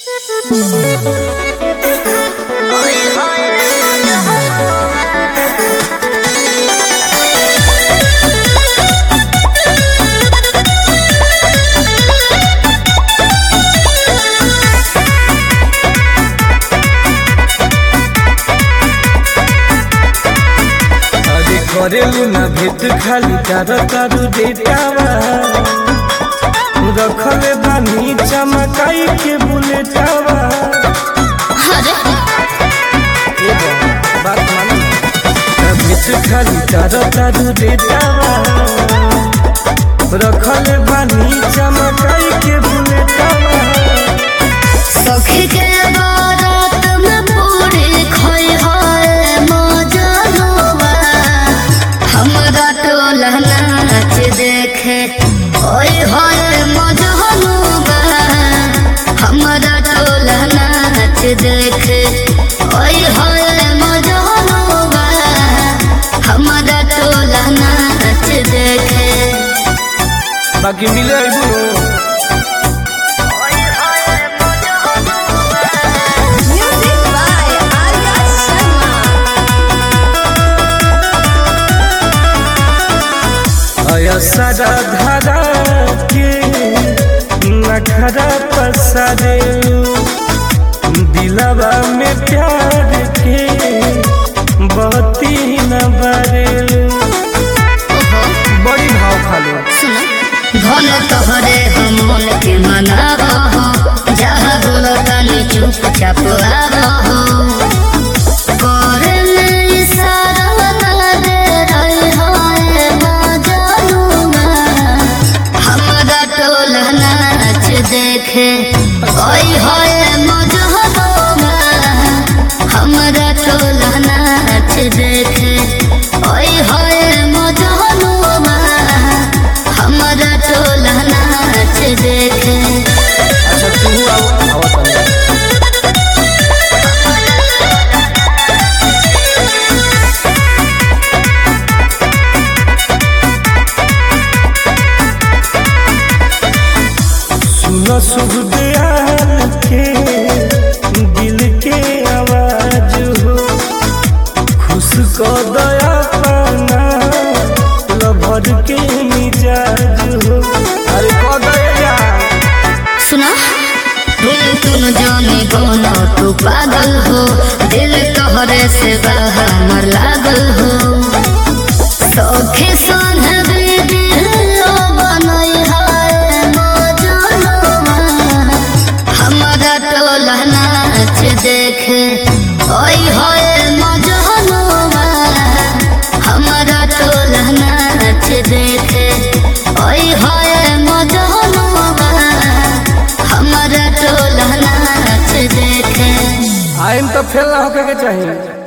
अरे करेलू ना भेट खाली तारा तारू डेटावा रखले बानी चमकाई के बुलेटावा ए बा, बात मानो ना भेट खाली तारा तारू डेटावा रखले बानी चमकाई के बुलेटावा सखी के बारात में पूरी खोई होए मौजनुआ हमरा टोला नाच देखे ओए होए मौजनुआ हमरा टोला नाच देखे ओए होए मौजनुआ हमरा टोला नाच देखे बाकी मिले अइबू Music by Arya Sharma. अया सारा धारा के नखरा पसारे दिलवा में प्यार के बहती न बरेलू बड़ी भाव खालू धन तोहरे हम मन के मनाबो हो जहाँ बोलो तनी चुपचाप आबो हो करे में इशारा दे रही होए मजनुआ हमरा टोला नाच देखे ओई होए मजनुआ हमरा टोला नाच देखे ओई होए मजनुआ हमरा टोला नाच देखे अच्छा तू आओ आओ तनी। सुनो शुभ दयाल के दिल के आवाज हो खुश को दया पाना लभर के मिजाज हो अरे को दया सुना तुम तुम जाने बोलो तू पागल हो दिल तोहरे से बाहर लागल हो सौखे संग वीडियो बनई है मौजनुआ हमरा टोला नाच देखे ओई होए मौजनुआ हमरा टोला नाच देखे ओई होए मौजनुआ हमरा टोला नाच देखे आइम तो फेल ना होके के चाहिए